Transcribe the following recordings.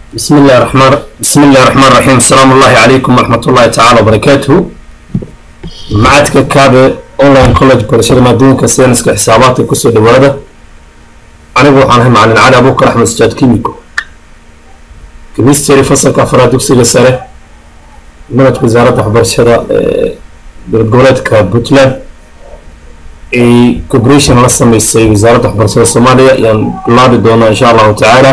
بسم الله الرحمن بسم الله الرحمن الرحيم السلام الله عليكم ورحمة الله تعالى وبركاته معadka kaabe online college barashada maadooyinka sayniska xisaabaadka kusoo dhawaada anigu waxaan ahay macalin cali abuukar axmed sajaad kimiko chemistry fasalka afraad dugsiga sare manhajka wasaaradda waxbarashada ee dowlad goboleedka puntland ay cooperation la sameysay wasaaradda waxbarashada soomaaliya ayaan bilaabi doonaa insha allahu tacaala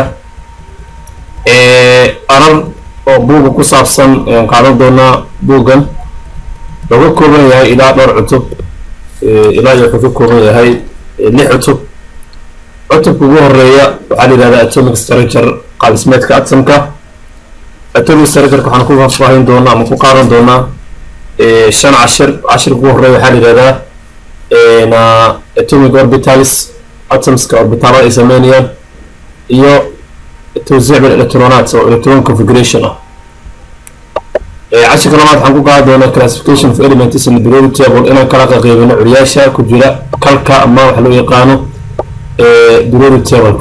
arar oo buuga ku saabsan ayaan qaadan doonaa buuggan looga kooban yahay ilaa dhowr cutub ilaa iyo wuxuu ka kooban yahay lix cutub cutubka ugu horeeya waxaa la yihahdaa atomic structure qaabismeedka atomka atomic structureka waxaan ku faahfaahin doonaa ama ku qaadan doonaa shan cashir cashirka ugu horeeya waxaa la yihahdaa atomic orbitals atomska orbitaalada ay sameynayaan iyo توزيع بالالكترونات او electron configuration ah cashirka labaad waxaan ku qaadi doonaa classification of elements in the periodic table inaan kala qaybino curyaasha ku jira kalka ama waxa loo yaqaano periodic tableka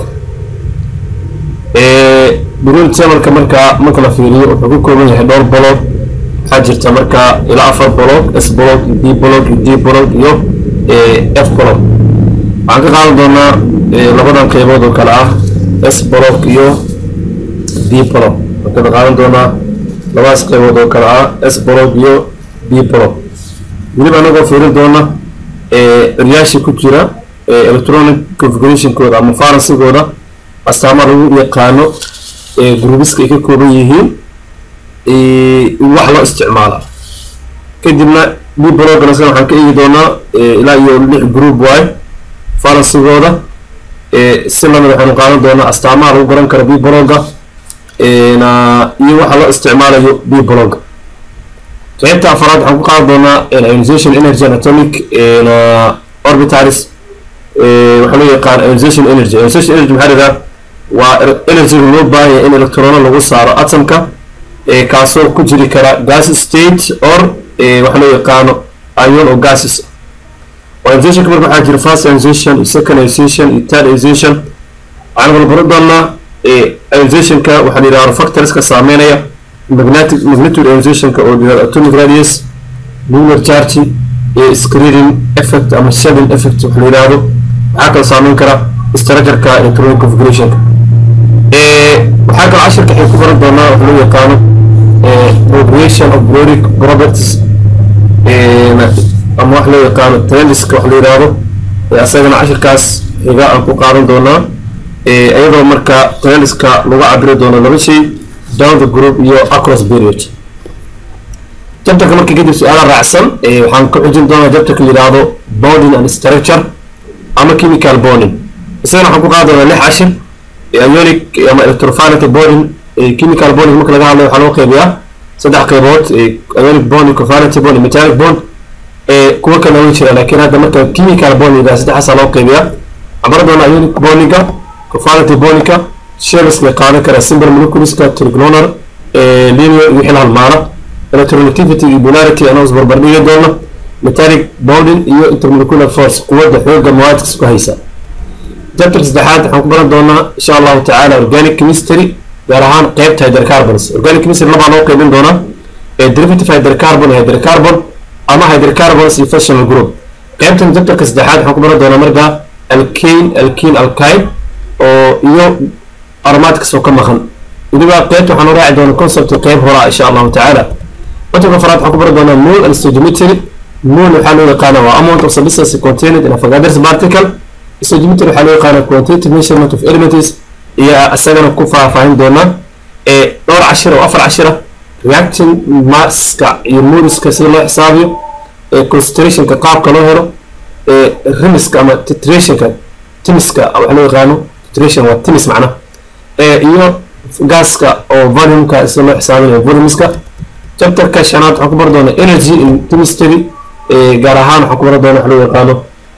periodic tableka markaa marka la fiiriyo wuxuu ku kooban yahay dhowr bolog waxaa jirta markaa ilaa afar bolog s bolog b bolog d bolog iyo f bolog waxaan ka qaadan doonaa labadan qeybood oo kale ah s bolog iyo b bolog waxaan ka qaadan doonaa labadaas qeybood oo kale ah s bolog iyo b bolog weliba anagoo fiirin doona curyaasha ku jira electronic configurationkooda ama faransigooda astaama lagu yaqaano grubiska ay ka kooban yihiin wax loo isticmaala kadibna b bologana sida waxaan ka eegi doonaa ilaa iyo lix group waay faransigooda si lamid waxaynu qaadan doonaa astaamaha lagu garan karo b bologa iyo waxa loo isticmaalayo b bologa qaybta afaraad waxaan ku qaadan doonaa ionization energy and atomic orbitalis waxaa loo yaqaan ionization energy ionization energy maxaa lidaa waa energyga loo baahanya in electrono lagu saaro atomka kaasoo ku jiri kara gas state or waxa loo yaqaano ion or gases ionization marka waxaa jira first ionization iyo second ionization iyo third ionization waxaan kala baran doonaa ionizationka waxaa la yidhahda factorska saameynaya magnetic magnitude ionizationka oo yidhahda atomic radius nuclear charge iyo screening effect ama shedding effect waxa la yidhahdo waxaa kala saameyn kara structureka electronic configurationka waxaa kala cashirka waxay ku baran doonaa waxa loo yaqaano progression of periodic properties ama wax loo yaqaano trendiska wax la yidhaahdo asagana cashirkaas xiga aan ku qaadan doonaa iyadoo marka trendiska lagu cabiri doono laba shay down the group iyo across period jabtarka marka kadib su-aala raacsan waxaan ku xujin doonaa jabtarka la yidhaahdo bonding and structure ama chemical bonding isagana waxaan ku qaadi doonaa lix cashir ionic ama electrophanetic bonding chemical bonding marka laga hadlayo waxaa loo qeybiyaa saddex qeybood ionic bond cophanetic bond metallic bond kuwa kale way jiraan laakiin hadda marka chemical bondiga saddexaasaa loo qeybiyaa cabara doona ionic bondiga cophanetic bondika shelska qaadan kara simple moleculeska triglonar linear iyo wixii la halmaana electronegativity iyo polarity anoo isbarbar dhigi doona metallic bonding iyo intermolecular force quwadda xooga mawaadka isku haysa jabtarka saddexaad waxaan ku baran doonaa insha allahu tacaala organic chemistry gaar ahaan qeybta hydrocarbons organic chemistry labaa loo qeybin doonaa derivative hydrocarbon iyo hydrocarbon ama hydrocarbons iyo functional group qaybtan jabtarka saddexaad waxaan ku baran doonaa markaa alkane alkene alkyne oo iyo aromaadkas oo ka maqan weliba qaybta waxaan u raaci doonaa concept qeyb horaa insha allahu tacaala jabtarka afaraad waxaan ku baran doonaa moon and stoichiometry moon waxaa loo yaqaana waa amount of substance contained in a Avogadro's particle stoichiometry waxaa loo yaqaana quantitative measurement of elements iyo isagana ku faahfaahin doonaa ee dhowr cashir oo afar cashir ah reaction maska iyo modiska sida loo xisaabiyo concentrationka qaabka loo helo rimiska ama titrationka timiska waxa loo yaqaano titration waa timis macna iyo gaaska oo volumeka sida loo xisaabinayo volumeska chapterka shanaad waxaan ku bari doonaa energy in chemistry gaar ahaan waxaan ku bari doonaa waxa loo yaqaano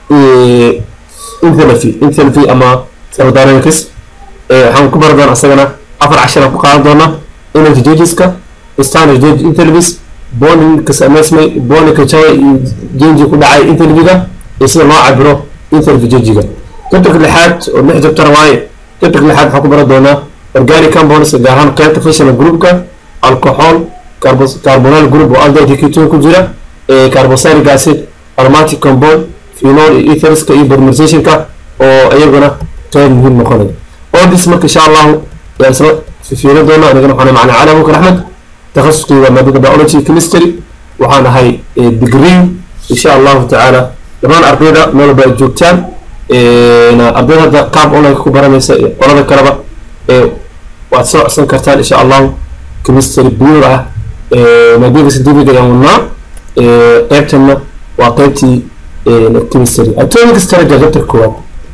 enthalpy enthalpy ama thermodynamics waxaan ku bari doonaa isagana afar cashir aan ku qaadan doonaa energy gaugeska standard gauge enthalpies bondingka sameysmay bondingka jaway iyo genji ku dhacay enthalpyga iyo sida loo cabiro enthalpy gaugiga jabtarka lixaad oo lix jabtar waaye jabtarka lixaad waxaan ku baran doonaa organic compounds gaar ahaan qaybta functional groupka alcohol carbonyl group oo aldehyde ketone ku jira carboxylic acid aromatic compound phenol iyo etherska iyo polymerizationka oo iyaguna qayb muhiim noqonaya all this marka insha allahu yaan isla fifiirin doona anigana waxaan macna cali abubakar axmed takhasuskii waa maadada biology chemistry waxaan ahay degree insha allahu tacaala dhammaan ardayda meel walba ay joogtaan ardayda hadda qaab online ku baranaysa iyo qolada kaleba waad soo codsan kartaan insha allahu chemistry pure ah maadada scientific ayaan wadnaa qaybtana waa qaybtii chemistry atomic strategy chapter koowaad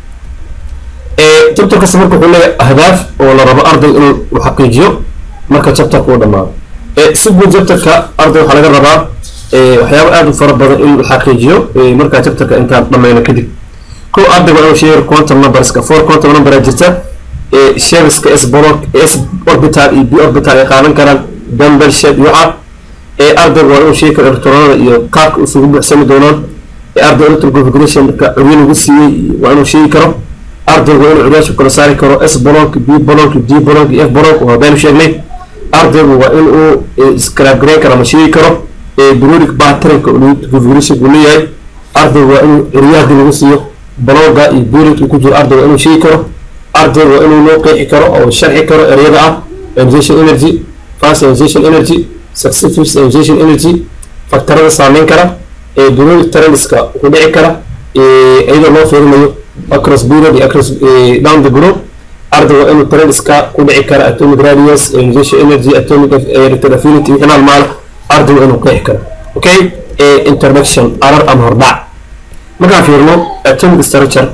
chapter kasta marka wuxuu leeyahay ahdaaf oo la rabo arday inuu xaqiijiyo marka chapterka uu dhamaado si guud chapterka arday waxaa laga rabaa waxyaabo aada u fara badan in la xaqiijiyo markaa chapterka intaan dhamayno kadib kow ardayga inuu sheego quantum numberska four quantum number jirta shapeska s block s orbital iyo b orbital ay qaadan karaan dumbbell shape iyo waxa ardayga waa inuu sheegi karo electronada iyo qaabka isugu buuxsami doonaan arday electron configurationka curyo lagu siiyey waa inuu sheegi karo ardaygu waa inuu curyaasha kala saari karo s block b block d block iyo f block waa baynu sheegnay ardaygu waa in uu scrap gareyn karo ama sheegi karo periodic patternka configuration uu leeyahay ardaygu waa inuu curyaha lagu siiyo blogga iyo periodka ku jiro ardaygu waa inuu sheegi karo ardaygu waa inuu loo qeexi karo oo sharxi karo ereyada ah ionization energy fast ionization energy successive ionization energy faktarada saameyn kara periodic trendska wuxuu dhici kara iyadoo loo fiirinayo across period iyo across down the group ardayga inuu trendska ku dhici kara atomic radius ionization energy atomic electron affinity wixii maalmaal ardayga inuu qeexi karo okay introduction arar ama hordhac markaan fiirno atomic structure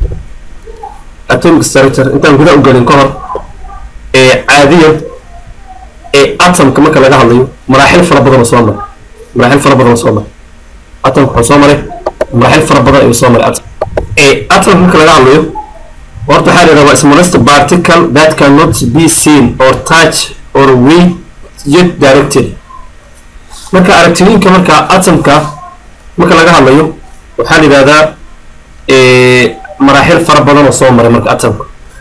atomic structure intaan guda u gelin ka hor caadiyan atomka marka laga hadlayo maraaxil fara badan oo soo maray maraaxil fara badan oo soo maray atomka wuxuu soo maray maraaxil fara badan ayuu soo maray atom atomka marka laga hadlayo horta waxaa la yidhahdaa smallest particle that cannot be seen or touch or weighed yet directed marka aragtiyinka marka atomka marka laga hadlayo waxaa la yidhahdaa maraaxil fara badan oo soo maray marka atomka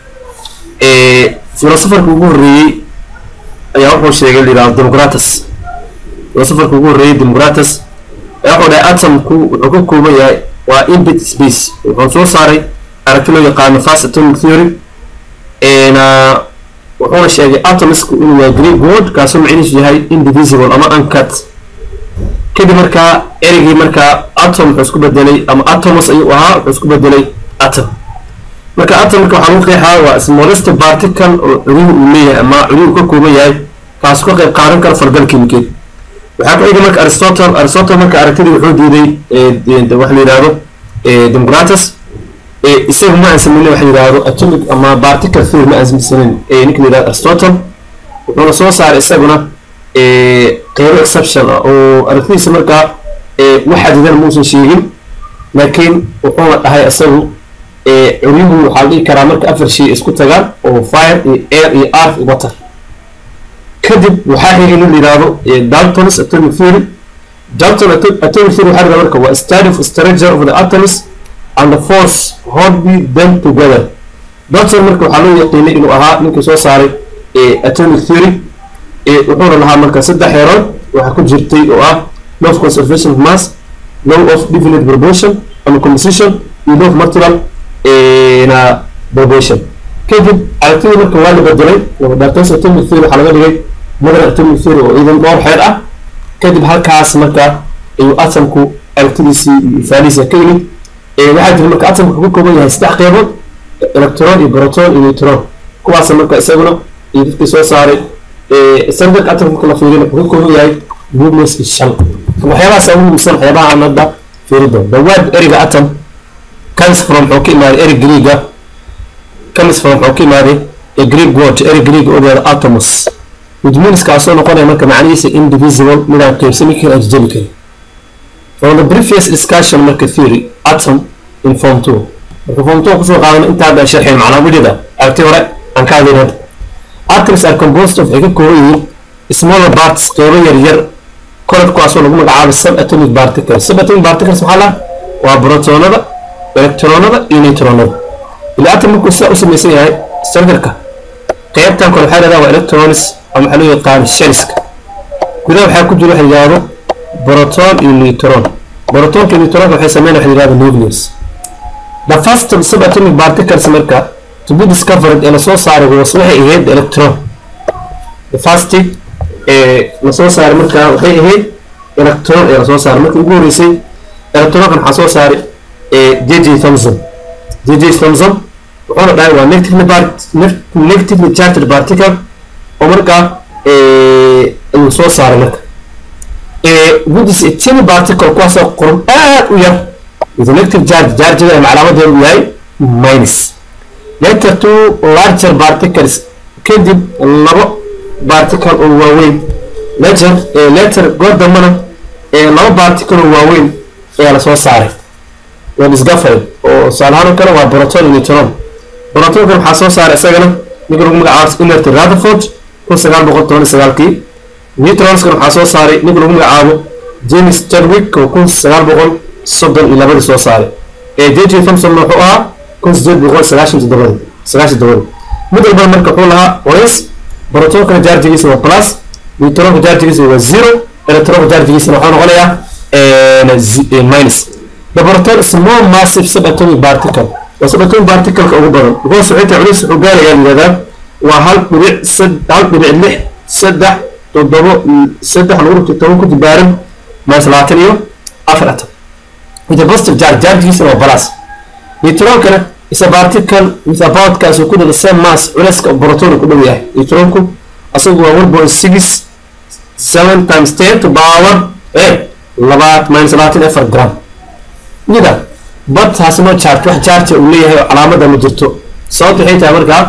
filosofarka ugu horreeyey ayaa wuxuu sheegay la yidhahdo demogratus filosofarka ugu horreeyey demogratus ayaa wuxuu dhahay atomku wuxuu ka kooban yahay waa inbit space wuxuu soo saaray aragti loo yaqaano fast atomic theory wuxuuna sheegay atomisku inuu yahay greek word kaasoo macnihiisu yahay indivisible ama uncut kadib markaa ereygii markaa atom wuxuu isku bedelay ama atomos ayuu ahaa wuxuu isku bedelay atom marka atomka waxaa lagu qeexaa waa smallest particle oo cuduhu uu leeyahay ama cuduhu ka kooban yahay kaas ka qayb qaadan kara falgal kimikeed waxaa ku xigay marka aristotle aristotle marka aragtidii wuxuu diiday waxa la yidhahdo demogratus isagu ma aansamaynin waxa yidhahdo atomic ama particle theory ma aansamaynin ninka la yidhahdo aristotle wuxuuna soo saaray isaguna qeybo exception ah oo aragtidiisa markaa wax xadidan muusan sheegin laakiin wuxuuna dhahay isagu curyuhu waxaa la dhihi karaa marka afar shay isku tagaan oo fire iyo air iyo earth iyo water kadib waxaa xigay nin la yidhahdo daltons atomic theory dalton atomic theory waxaa la yidhahdo marka waa study of structure of the atoms and the force holding them together dalton marka waxaa loo yaqiinay inuu ahaa ninkii soo saaray atomic theory wuxuuna lahaa marka saddex heerood waxaa ku jirtay oo ah law of conservation of mass law of definite proportion ama composition iyo law of material na proportion kadib aragtidii marka waa la bedelay daltons atomic theory waxaa laga dhigay modern atomic theory oo idan dhowr xeer ah kadib halkaas marka ayuu atomku aragtidiisii iyo ifaalihiisa ka yimid waxaa jira marka atomka ka kooban yahay saddex qeybood electron iyo proton iyo neutron kuwaas marka isaguna iyo dadkii soo saaray standard atomka marka la fiiriyo wuxuu ka kooban yahay movements shan waxyaabahaas ugu muhiimsan waxyaabaha aan hadda fiiri doono the word ereyga atom comes from wuxuu ka imaaday erey greega comes from wuxuu ka imaaday a greek word erey greega oo yahdo atomos which means kaasoo noqonaya marka macnihiisa indivisible midaan qaybsami karin ajjabi karin from the previous discussion marka theory atom in form two marka form two kusoo qaadana intaa baan sharxin macnaa widhida aragti hore aan ka hadlayn hadda atoms are composed of waxay ka kooban yihiin smaller parts qeybo yar yar koradkuwaasoo lagu magacaabay sub atomic particles sub atomic particles maxaa laha waa protonada electronada iyo neutronada ila atom markuu sidaa u samaysan yahay structureka qaybtan kale waxaa yidhahdaa waa electrons ama waxaa loo yaqaan shellska gudaha waxaa ku jira waxa yidhahdo proton iyo neutron protonka iyo neutronka waxay sameyn waxa yidhahdo nucleus the first subatomic particles marka to be discovered ee lasoo saaray was waxay ahayd electron the first ee lasoo saaray marka waxay ahayd electron ee lasoo saaray markii ugu horeysay electronkan waxaa soo saaray j j thomson j j thomson wuxuuna dhahay waa negatively part negatively charged particle oo markaa ayuu soo saaray marka which is a tiny particle kuwaasoo qoran aad u yar with a negative charge chargeda ama calaamadeedu yahay minus later two larger particles kadib labo particle oo waaweyn later later goor dambana laba particle oo waaweyn ayaa lasoo saaray waa discovered oo tusaalahaan oo kale waa proton iyo neutron protonkan waxaa soo saaray isagana ninka lagu magacaabo inert rutherford kun sagaal boqol toban iyo sagaalkii neutronskan waxaa soo saaray ninka lagu magacaabo james chadwick oo kun sagaal boqol soddon iyo labadii soo saaray ee j j thomson wuxuu ahaa kun sideed boqol sagaashan toddobadii sagaashan toddobadii mid walbana marka wuxuu lahaa oys protonkana jaarjigiisa waa plus neutronka jaarjigiisa waa zero electronka jaarjigiisana wuxuu noqonayaa minus the proton is more massive subatomic particle waa subatomic particle-ka ugu badan because waxay tahay culus wuxuu gaarayaa yidhahdaa waa hal dhibic sad hal dhibic lix saddex toddobo saddex lagu dhigtay toban ku dibaaran minus labaatan iyo afar atom with a positive charge chargegiisana waa plus neutronkana is a particle with about kaas uu ku dhada same mass culayska proton ku dhow yahay neutronku asagu waa one point six seven times ten to power eh labaat minus labaatan iyo afar gram nida badtaasi noo charge wax charge uu leeyahay oo calaamada ma jirto sababta waxay tahay markaa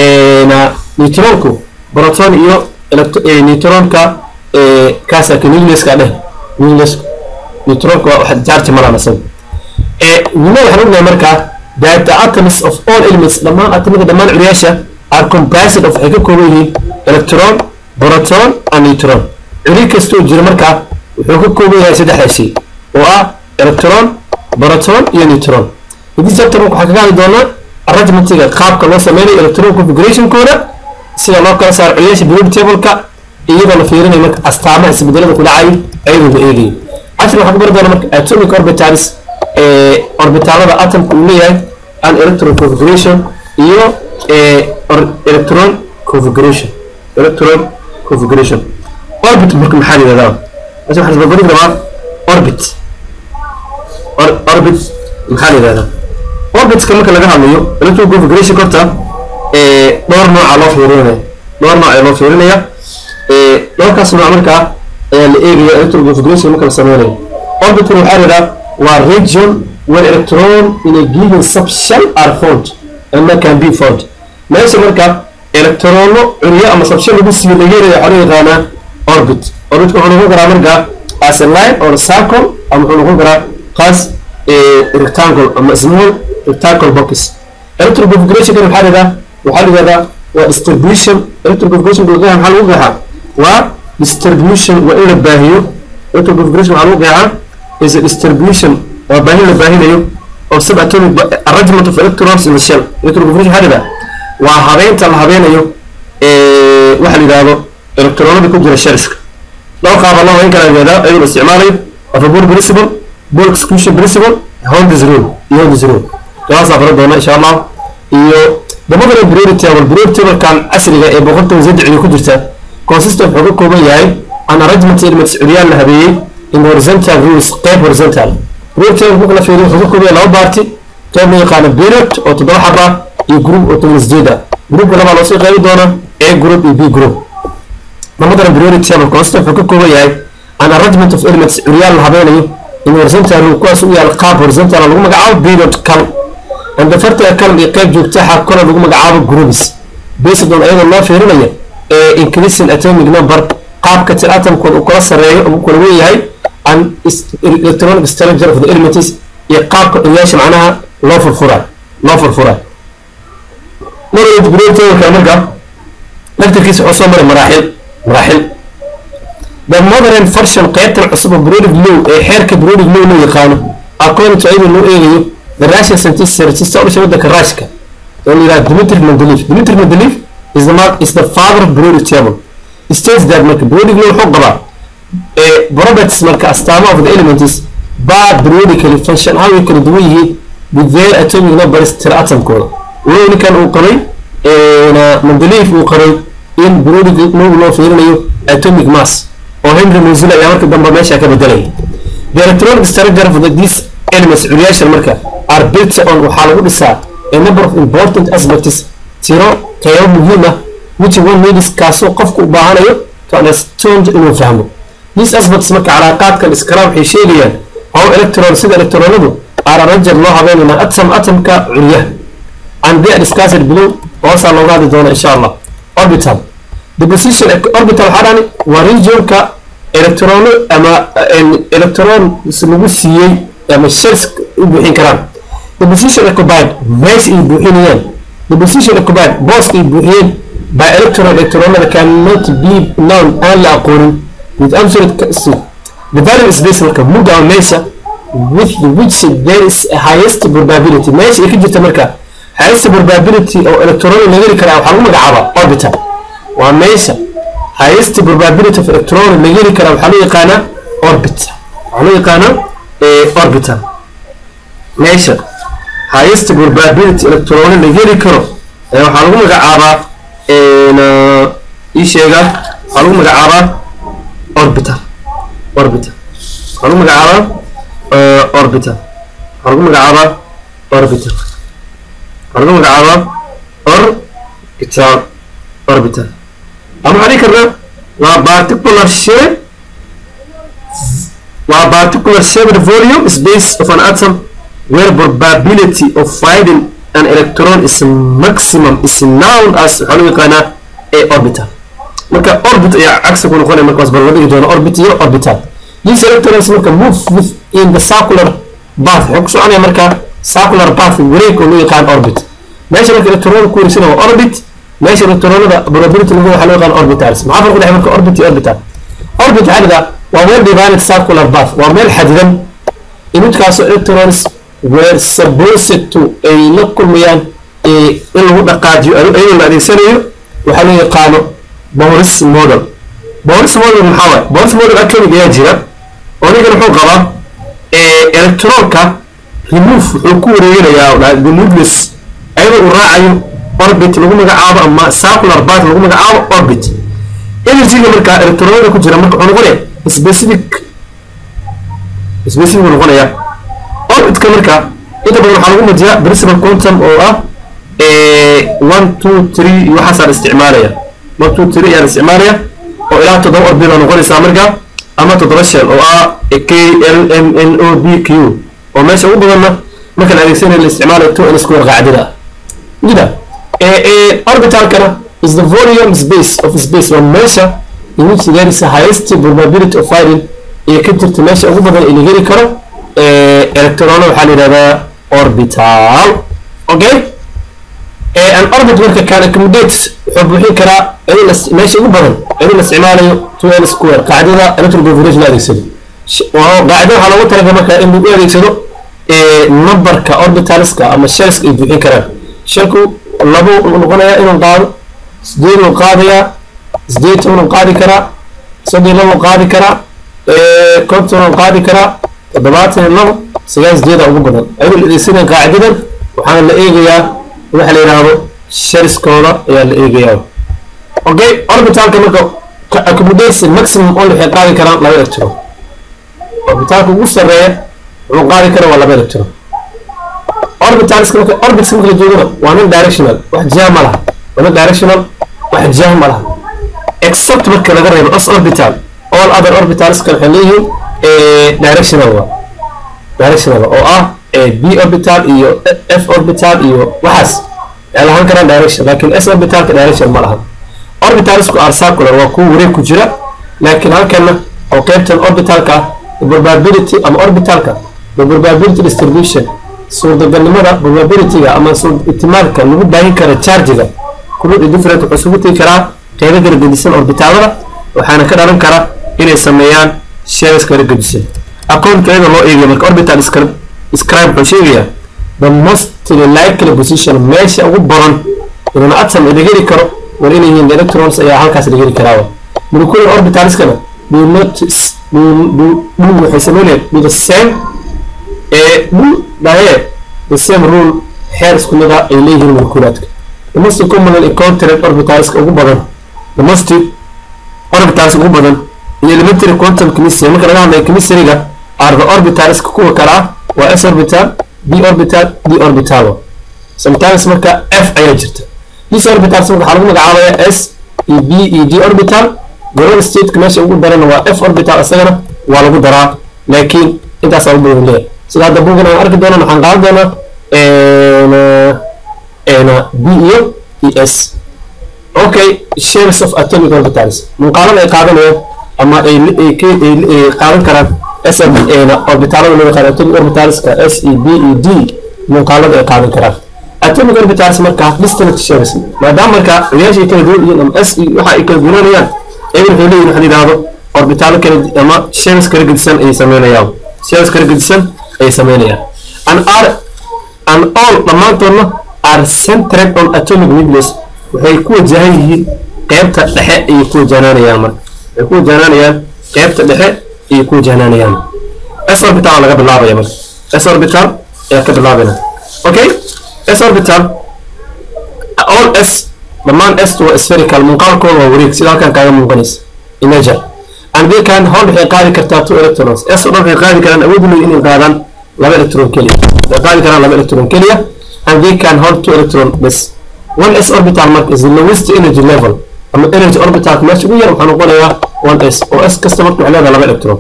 neutronku proton iyo neutronka kaasa ka nucleuska dheh nucleus neutronka waa wax charge malaan asaga nima waxaan ognahay markaa that the atoms of all elements dhammaan atomada dhammaan curiyaasha are composed of waxay ka kooban yihiin electron proton and neutron curi kastoo jira markaa wuxuu ka kooban yahay saddexda shay oo ah electron proton iyo neutron hadii chapter waxaa kaga hadli doonaa arrangementiga qaabka loo sameynayo electron configurationkooda sida loo kala saaro curiyaasha periodic table-ka iyadoo la fiirinayo marka astaamaha isbedelada ku dhacayo ayadoo la eegayo cashir waxaa ku bari doona marka atomic orbitals orbitaalada atomka uu leeyahay an electron configuration iyo electron configuration electron configuration orbit marka maxaa yidhahdaa meesha waxaa isbarbardhigi rabaa orbit orbit maxaa la yidhahdaa orbitka marka laga hadlayo electron configuration horta dhowr nooca loo fiirinaya dhowr nooc ayaa loo fiirinaya dhowrkaas nooc markaa ayaa la eegaya electron configuration marka la sameynayo orbitkana waxaa yidhahdaa waa region where electron in a given subshell are found and can be found meesha marka electrono curiyo ama subshell lagu siiyo laga helaya waxaa loo yaqaanaa orbit orbitka wuxuu noqon karaa marka as a line or circle ama wuxuu noqon karaa qaas rectangle ama small rectangle box electron configuration kan waxaa yidhahdaa waxaa la yidhahdaa waa distribution electron configuration maxaa lagu qeexaa waa distribution waa in la baahiyo electron configuration waxaa lagu qeexaa is a distribution waa baahin la baahinayo of subatomic arrangement of electrons in the shell electron configuration waxaa yidhahdaa waa habeynta la habeynayo waxa la yidhahdo electronada ku jira shellska laba qaaba loo habeyn karaa yidhahdaa iyadoo la isticmaalayo Avapor principle bulk exclusion principle Holmes rule iyo Holmes rule kaasaa baran doona insha allah iyo dabadana periodic table periodic table kan casriga ee boqoltan saddex ku jirta consistent wuxuu ka kooban yahay an arrangement elements curyaan la habeeyey in horizontal rules qeyb horizontal periodic table marka la fiiriyo wuxuu ka kooban yahay laba baarti qeyb loo yaqaano period oo toddoba xaba iyo group oo toban sideed ah groupka labaa loosii qeybi doona a group iyo b group dabadana periodic table consistent wuxuu ka kooban yahay an arrangement of elements curyaan la habeynayo in horizontal rule kuwaas u yaal qaab horizontal lagu magacaabo period kal and the fartiga kalan iyo qeyb joogta xa kale lagu magacaabo groups based on ayadoo loo fiirinaya ee increasing atomic number qaabka tir atomkooda uu kala sareeyo uu kala weeyahay and electronic structure of the elements iyo qaabka dhigaasha macnaha loo furfuray loo furfuray marwad periodic marka laftarkiisa wuxuu soo maray maraaxil maraaxil the modern version qaybtan cusub oo periodic law ee xeerka periodic law loo yaqaano according to ayadoo loo eegayo the russian scientist register u dhashay waddanka rushka oo la yidhaha dimitri mendeleev dimitri mendeleev is the, mar- is the father of periodic table states that marka periodic law wuxuu qabaa eh, properties marka astaamo of the elements baa periodically function how ay kala duwan yihiin with their atomic numbers tira atomkooda walow ninkan uu qabay eh, na mendeleev uu qabay in periodic law loo fiirinayo atomic mass oo henry mozilla ayaa marka dambe meesha ka bedelaya the electronic structure of the, these elements curyaashan marka are built on waxaa lagu dhisaa a number of important aspects tiro qaybo muhiim ah which one needs kaasoo qofku u baahanayo to understand inuu fahmo these aspects marka calaaqaadkan iskala waxay sheegayaan how electron sida electronadu are arranged loo habeynaya atom atomka curyaha and they are discussed below hoosaa looga hadli doona insha allah orbital the position orbital waxaa dhani waa regionka electrono ama en, electron lagu siiyey ama shells u buuxin karaan the position occupied meesha ay buuxinayaan the position occupied booska ay buuxiyeen by electron electronada cannot be known aan la aqoonin with absolute certainty the value is this marka mudda ama meesha with which there is a highest probability meesha ay ka jirta marka highest probability oo electron laga heli karaa waxaa lagu magacaabaa orbital waa meesha highest probability of electron laga heli karaa waxaa loo yaqaanaa orbital waxaa loo yaqaanaa eh, orbital meesha highest probability electron laga heli karo eh, waxaa lagu magacaabaa en, uh, ii sheega waxaa lagu magacaabaa orbital orbital waxaa lagu magacaabaa uh, orbital waxaa lagu magacaabaa orbital waxaa lagu magacaabaa orbital orbital ama waxaan dhihi karnaa waa particular shape waa particular shaped volume space of an atom where probability of finding an electron is maximum is known as waxaa loo yaqaanaa a orbital marka orbit ayaa cagsi ku noqonaya markaas bal la dhigi doono orbit iyo orbital these electrons marka move within the circular path waxay ku soconaya marka circular path wareeg oo loo yaqaan orbit meesha marka electronada ku wareegsana waa orbit meesha electronada probability lagu waxaa loo yaqaan orbitals maxaa farqu dhexe marka orbit iyo orbital orbit waxaa dhahdaa waa well divided circular path waa meel xadidan imidkaasoo electrons were supposed to ay la kulmayaan eh, in lagu dhaqaajiyo iyadoo la adeegsanayo waxaa loo yaqaano boris model boris model maxaa waay boris model atomic ayaa jira oo ninkan wuxuu qabaa eh, electronka remove wuxuu ku wareeganayaa oo dhahay the nucleus ayadoo uu raacayo orbit lagu magacaabo ama circular path lagu magacaabo orbit energyga marka electronada ku jira marka wuxuu noqonaya specific specific buu noqonaya orbitka marka inta badan waxaa lagu mujiyaa principal quantum oo ah eh, one two three iyo waxaasaa la isticmaalaya one two three ayaa la isticmaalaya oo ilaa toddoba orbit baa noqonaysaa marka ama toddoba shell oo ah k l m n o b q oo meesha ugu badanna marka la adeegsanayo la isticmaalayo two n square qaacidada ah jida orbitalkana is the volume space of space waa meesha in which there is a highest probability of finding iyo ka jirta meesha ugu badan ee la heli karo electrona waxaa la yidhahdaa orbital okay an orbit marka can accommodate wuxuu buuxin karaa iyadoo la- meesha ugu badan iyadoo la isticmaalayo two n square qaacidada electron configuration la adeegsado Sh- waa- qaacida waxaa loogu talagalay marka in lagu adeegsado eh, numberka orbitalska ama shelska ay buuxin karaan shelku labo uu noqonayaa inuu qaado sideed uu qaadayaa sideed toban uu qaadi karaa soddon labo uu qaadi karaa eh, konton uu qaadi karaa toddobaatan iyo labo sagaal sideeda ugu badan ayadoo la adeegsanaya qaacidadan waxaana la eegayaa waxa la yidhaahdo shariskooda ayaa la eegayaa okay orbitalka marka ka- accommodation maximum only waxay qaadi karaan laba electron orbitalka ugu sarreeya wuxuu qaadi karaa waa laba electron orbitalska marka orbitska marka la joogana waa non directional wax jiha ma laha waa non directional wax jiha ma laha except marka laga reebo s orbital all other orbitalska waxay leeyihiin eh, directional waa directional oo ah eh, b orbital iyo f orbital iyo waxaas waxay lahaan karaan direction laakiin s orbitalka direction ma laha orbitalsku are circular waa kuwa wareeg ku jira laakiin halkana oo qaybtan orbitalka ah the probability ama orbitalka the probability distribution suurtagalnimada probabilityga ama suur- ihtimaalka lagu baahin kara chargiga kulud different wuxuu isugu tegi karaa qeybo kala gedisan orbitalada waxaana ka dhalan kara inay sameeyaan shells kala gedisan aqoonka iyada loo eegayo marka orbital describe describe wuxuu sheegayaa the most likely position meesha ugu badan inuu atom laga heli karo war inay yihiin electrons ayaa halkaas la heli karaa molecular orbitalskana do not do do waxay sameynayaan do the same ee do dhaye the same rule xeer isku mid ah ay leeyihiin molekulaadka the most common encountered orbitalska ugu badan the most orbitals ugu badan iyo elementary quantum chemistry marka laga hadlayo chemistryga are the orbitalska kuwa kale ah waa s orbital b orbital d orbital sometimes marka f ayaa jirta this orbitals marka waxaa lagu magacaabaya s iyo b iyo d orbital global stateka meesha ugu darana waa f orbital isagana waa lagu daraa laakiin intaasaa u badan leeyahay sida hadda bugan aan arki doonaa waxaan qaadan doonaa b iyo e s okay shares of atomic orbitals muuqaalada ay qaadanayaan ama ay qaadan karaan s orbitalada loo yaqaan atomic orbitalska s e b e d muuqaalada ay qaadan karaan atomic orbitals marka distant shares maadaama marka ciyaasha ay kala duwan yihiin ama s waxa ay kala duwanayaan eber waxay leeyihin waxa la yidhaahdo orbitalo kala ama shares kala gedisan ayay sameynayaan shares kala gedisan ayay sameynayaan an are an all dhammaantoodna are centered on atomic nucleus waxay ku wajahan yihiin qeybta dhexe ayay ku wajahnaanayaan marka waxay ku wajahnaanayaan qeybta dhexe ayay ku wajahnaanayaan s orbital laga bilaabaya marka s orbital ayaa ka bilaabayna okay s orbital all s dhammaan s waa spherical muuqaalkooda waa wareeg sida halkan kaaga muuqanaysa imager and they can hold waxay qaadi kartaa two electrons s oo dhan waxay qaadi karaan awood u leeyihin inay qaadaan laba electron keliya waxay qaadi karaan laba electron keliya and they can hold two electron bes one s orbital marka is the lowest energy level ama energy orbital meesha ugu yar waxaa noqonayaa one s oo s kasta marka waxay leedahay laba electron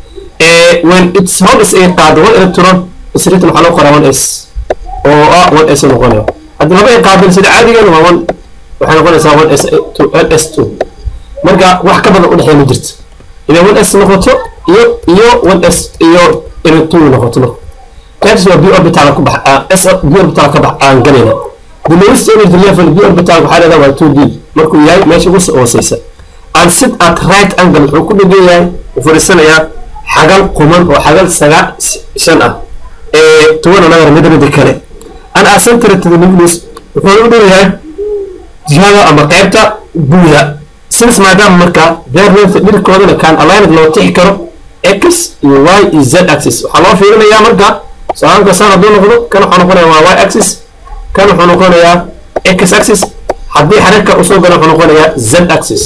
when its holds ay qaado one electron is written waxaa loo qoraa one s oo ah one s noqonaya hadda laba ay qaadeen sida caadigeena waa one waxay noqonaysaa one s l s two marka wax ka badan udhexeeya ma jirto inay one s noqoto iyo iyo one s iyo inay two noqoto marka qaybtas waa b orbital ku bax s b orbital ka bax aan galayna the lowest energy level b orbital waxaa leedahay waa two d markuu yahay meesha ugu hooseysa and sit at right angle wuxuu ku dhegan yahay u fadhiisanayaa xagal quman oo xagal sagaa shan ah ee tuwana nagar mid mida kale an acentrate to the nucleus wuxuu u dhow yahay jihada ama qaybta buuda sidaas maadaama marka verlength dhirkoodana kaan aligned loo tixi karo x iyo y iyo z axis waxaa loo fiirinayaa marka soaanka saan hadduu noqdo kan waxaa noqonaya waa y axis kan wuxuu noqonayaa x axis haddii xariirka usoo gala wuxuu noqonayaa z axis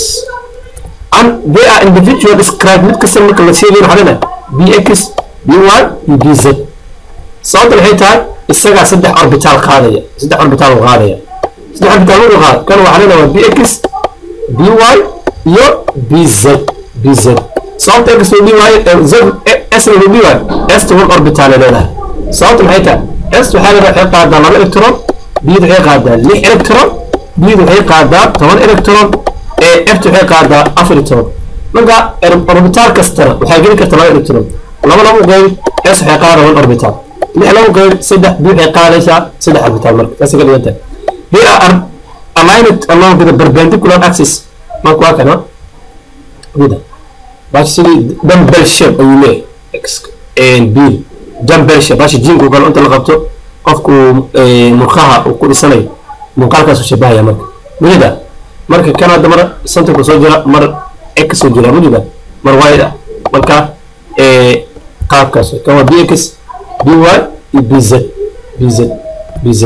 and they are individual describe mid kasta marka la sheegayo waxaa leedahay bx by iyo bz sababta waxay tahay isagaa saddex orbital qaadaya saddex orbital uu qaadaya saddex orbital markuu qaado kan waxaa leedahay waa bx by iyo bz bz sababta x uu by z s uu by s one orbital ay leedahay sababta maxay tahay s waxaa leedahay waxay qaadaa laba electron bd waxay qaadaa lix electron bd waxay qaadaa toban electron ee ft waxay qaadaa afar iyo toban marka orbital kastana waxay geli karta laba electron laba lagu qeyb s waxay qaadaa one orbital lix lagu qeyb saddex b waxay qaadaysaa saddex orbital marka taasay ka dhigan tahay they are aligned along the perpendicular axis marka waa kana wida bashi sidii dumbbell shape ayuu leeyahay b dumbbell shape bashi jinku kale inta la qabto qofku murkaha uu ku dhisanayo muuqaalkaasuu shabahaya marka wida marka kan hadda mar centerku soo jira mar x soo jira wida mar y ah marka qaabkaas kan waa bx by iyo bz bz bz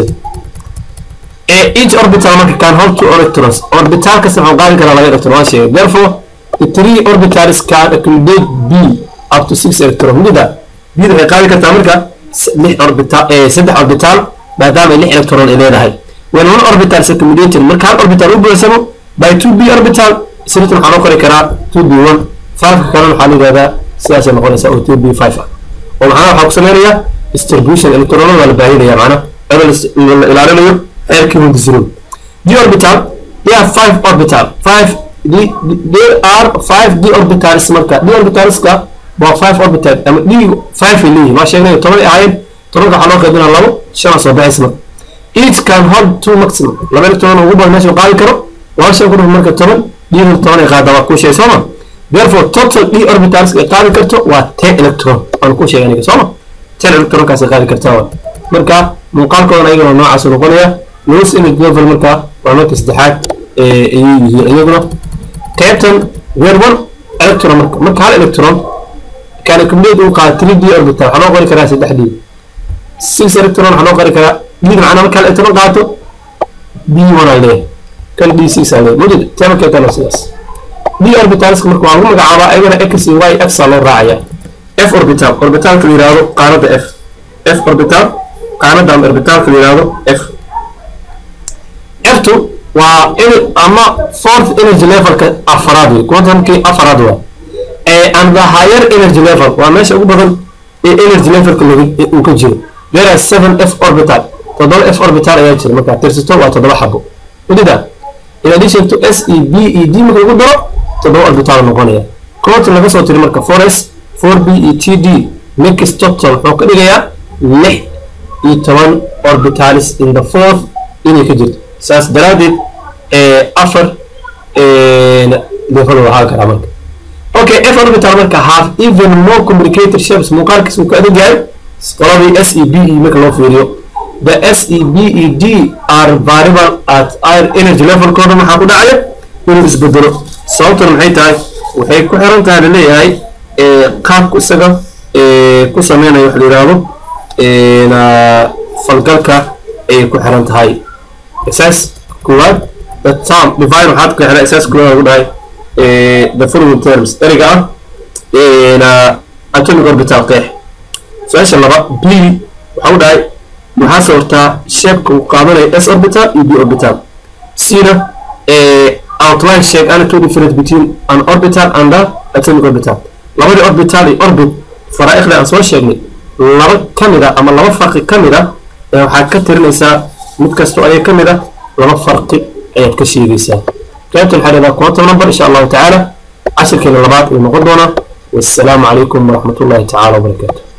each orbital marka can hold two electrons orbital kasta wuxuu qaadi karaa laba electron waan sheegay therefore the three orbitals can accommodate b up to six electron mida bida waxay qaadi kartaa marka lix orbital saddex orbital maadaama ay lix electron ay leedahay when one orbital is accommodated marka hal orbital u buuxsamo by two b orbital isritan waxaa loo qori karaa two b one fiveka kalena waxaa la yidhahdaa sidaasay noqonaysaa oo two b five ah oo maxaa waxaa ku sameynaya distribution electronada waa la baahinaya macna iyadoo la ilaalinayo xeerkii hundisrow d orbital there are five orbital five d there are five d orbitals marka d orbitalska waa five orbital ama d five ay leeyihin waa sheegnay toban ay ahaayeen tobanka waxaa loo qaybinaa labo shan soo baxaysa marka each can hold two maximum laba electron ugu badan meesha qaadi karo laba shan ku marka toban d toban ay qaada waa kuu sheegay sooma therefore total d orbitals ay qaadi karto waa ten electron waan kuu sheegay aniga sooma ten electronkaas ay qaadi kartaa marka muuqaalkoodan ayagana noocaas noqonaya lowest energy level marka waa marka saddexaad ayay yihiin iyaguna qaybtan weer one electron marka marka hal electron kan accumulate uu qaado 3d orbital waxaa loo qori karaa 3d 6 electron waxaa loo qori karaa d macnaa marka hal electron qaato d1 aa leeyahay kan d6 aa leeyahay mujid tamarkeetana sidaas d orbitalska marka waa lagu magacaabaa ayagana x iyo y x aa loo raacaya f orbital orbitalka la yihahdo qaanada f f orbital qaanada ama orbitalka la yihahdo f f2 waa ama fourth energy levelka afaraad wey quantumkii afaraad waa and the higher energy level waa meesha ugu badan ee energy levelka uu ka jiro whereas seven f orbital toddoba f orbital ayaa jira markaa tirsato waa toddoba xabo wadida in addition to s e b e d marka lagu daro toddoba orbital noqonaya quantum laga soo tiri marka 4s 4b e t d mix total wuxuu ka dhigayaa lix iyo toban orbitalis in the fourth inay ka jirto saas daraadeed afar level waxaa karaa marka okay f orbital marka have even more complicated shapes muuqaalkiis uu ka adag yahay qoladii s e b e marka loo fiiriyo the s e b e d are variable at our energy levelkooda maxaa ku dhacaya inuu isbedelo sababtuna maxay tahay waxay ku xiran tahay laleeyahay qaabku isaga ku sameynayo wax la yihahdo falgalka ayay ku xiran tahay isaas koowaad the term divine waxaad ku xiran isaas koowaad lagu dhahay the following terms ereyga ah atomic orbital qeex su-aasha laba b waxa u dhahay maxaa sawirtaa sheebka uu qaadanayo s orbital iyo b orbital cna outline sheeg ana two difference between an orbital and the atomic orbital labadii orbital iyo orbit faraa'ikhda aan soo sheegnay laba ka mid a ama laba farqi ka mid a waxaad ka tirinaysaa mid kastoo ayay ka mid a laba farqi ayaad ka sheegaysaa qaybtan waxaa dhahdaa quantum number insha allahu tacaala cashirkeena labaad uu noqon doonaa wassalaamu calaykum waraxmat ullahi tacaala wabarakaatu